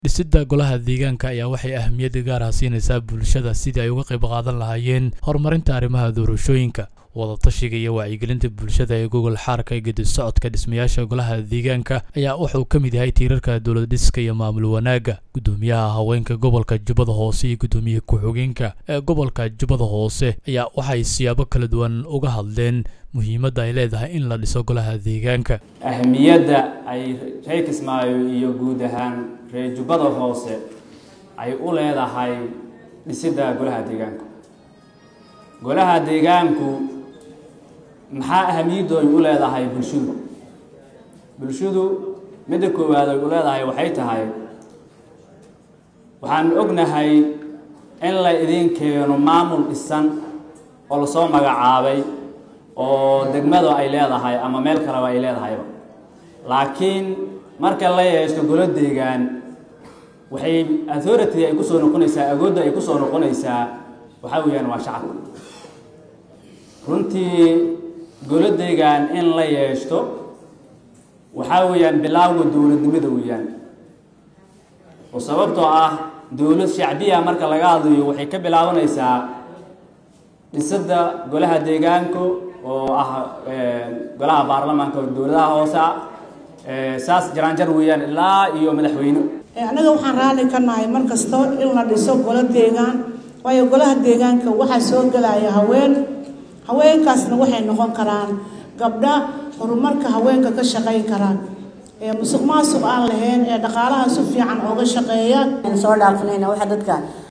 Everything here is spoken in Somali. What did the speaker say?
dhisidda golaha deegaanka ayaa waxay ahmiyad gaar ah siinaysaa bulshada sidii ay uga qayb qaadan lahaayeen horumarinta arrimaha doorashooyinka wadatashiga iyo wacyigelinta bulshada ee gogol xaarka ee gedi socodka dhismayaasha golaha deegaanka ayaa wuxuu ka mid yahay tiirarka dowlad dhiska iyo maamul wanaagga guddoomiyaha haweenka gobolka jubbada hoose iyo guddoomiye ku-xigeenka ee gobolka jubbada hoose ayaa waxay siyaabo kala duwan uga hadleen muhiimadda ay leedahay in la dhiso golaha deegaanka ahmiyadda ay reer kismaayo iyo guud ahaan reer jubbada hoose ay u leedahay dhisidda golaha deegaanku golaha deegaanku maxaa ahamiyaddu ay u leedahay bulshadu bulshadu midda koowaad ay u leedahay waxay tahay waxaan ognahay in la idin keeno maamul dhisan oo lasoo magacaabay oo degmada ay leedahay ama meel kaleba ay leedahayba laakiin marka la yeeshto golo deegaan waxay authority ay kusoo noqonaysaa agoodda ay kusoo noqonaysaa waxaa weeyaan waa shacabka runtii golo deegaan in la yeeshto waxaa weeyaan bilaawga dowladnimada weeyaan oo sababtoo ah dowlad shacbiya marka laga hadlayo waxay ka bilaabanaysaa dhisidda golaha deegaanka oo ah golaha baarlamaanka dowladaha hoose ah saas jaraanjar weeyaan ilaa iyo madaxweyne annaga waxaan raalli ka nahay mar kasto in la dhiso golo deegaan waayo golaha deegaanka waxaa soo gelaya haween haweenkaasna waxay noqon karaan gabdha horumarka haweenka ka shaqayn karaan ee musuq maasuq aan lahayn ee dhaqaalaha si fiican ooga shaqeeya soo dhaafinayna waxa dadka